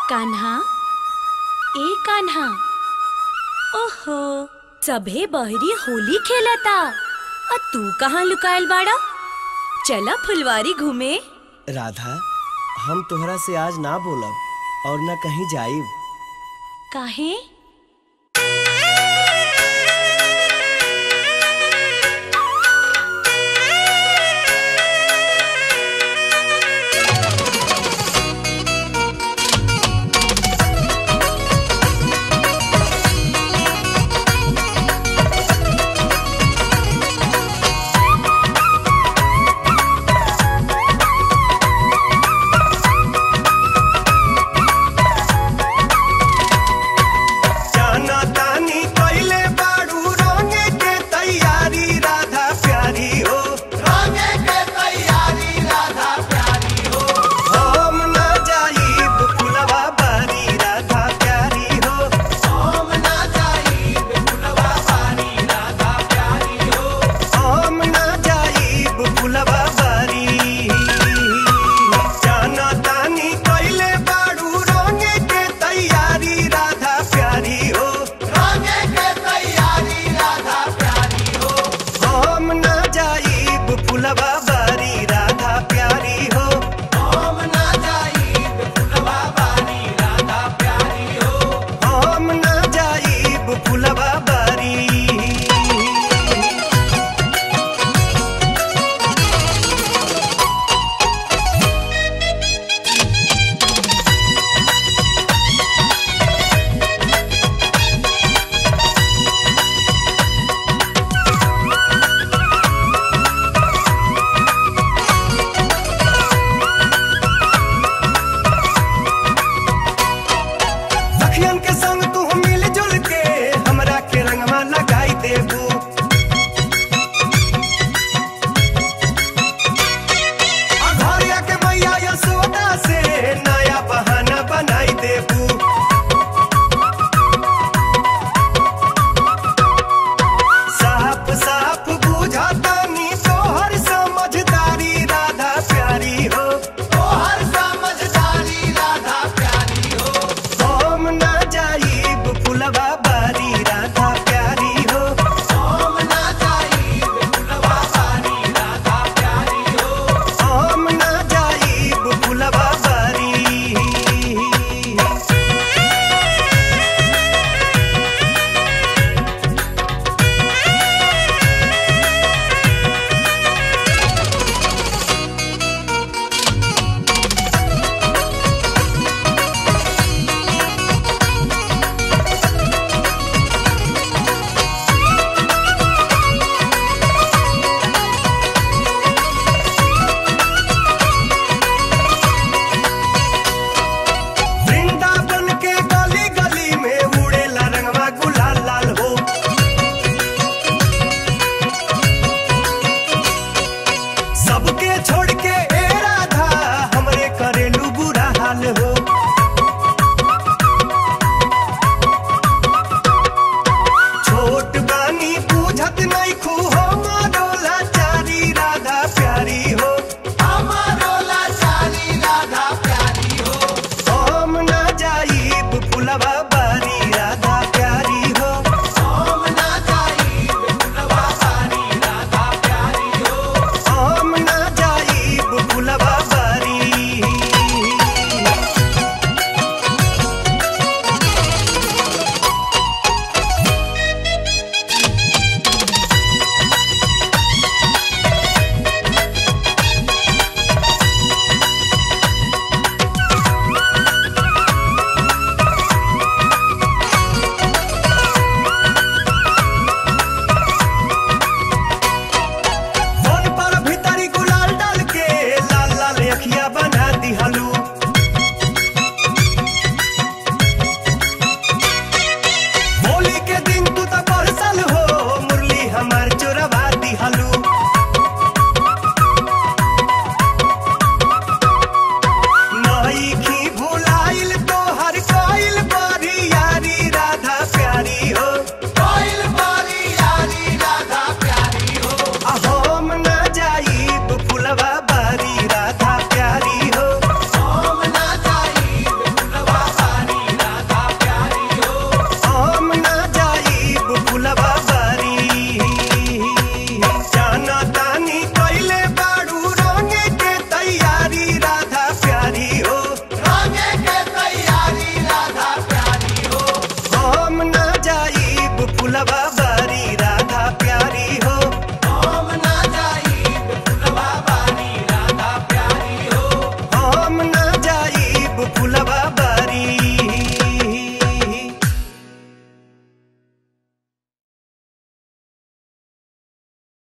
कान्हा ए कान्हा ओहो सभे बहरी होली खेलता आ तू कहाँ लुकायल बाड़ा चला फुलवारी घूमे राधा हम तोहरा से आज ना बोलब और न कहीं जाइब काहे जाना तानी कइले बाड़ू रंगे के तैयारी राधा प्यारी हो रंगे के तैयारी राधा प्यारी हो हम ना जाइब फुलवा बारी राधा प्यारी हो हम ना जाइब फुलवा बारी राधा प्यारी हो हम ना जाइब फुलवा बारी जाना तानी कइले बाड़ू रंगे के तैयारी राधा प्यारी हो रंगे के तैयारी राधा प्यारी हो हम ना जाइब फुलवा बारी राधा प्यारी हो हम ना जाइब फुलवा बारी राधा प्यारी हो हम ना जाइब फुलवा बारी सखियन के संग तू मिल जुल के हमरा के रंगवा लगाई देबू आ घरिया के मैया यशोदा से नया बहाना बनाई देबू साफ साफ बुझातानी तोहर समझदारी राधा प्यारी हो तोहर समझदारी राधा प्यारी हो हम ना जाइब फुलवा बारी राधा प्यारी हो हम ना जाइब फुलवा बारी राधा प्यारी हो हम ना जाइब फुलवा बारी वृंदावन के गली गली में उड़ेला रंगवा गुलाल लाल हो सबके छोड़ के ए राधा हमरे करेलू बुरा हाल हो छोट बानी पूछत नहीं खू हमारो लाचारी राधा प्यारी हो हमारो लाचारी राधा प्यारी हो हम ना जाइब फुलवा बारी राधा प्यारी हो हम ना जाइब फुलवा बारी राधा प्यारी हो हम ना जाइब फुलवा बारी फुलवा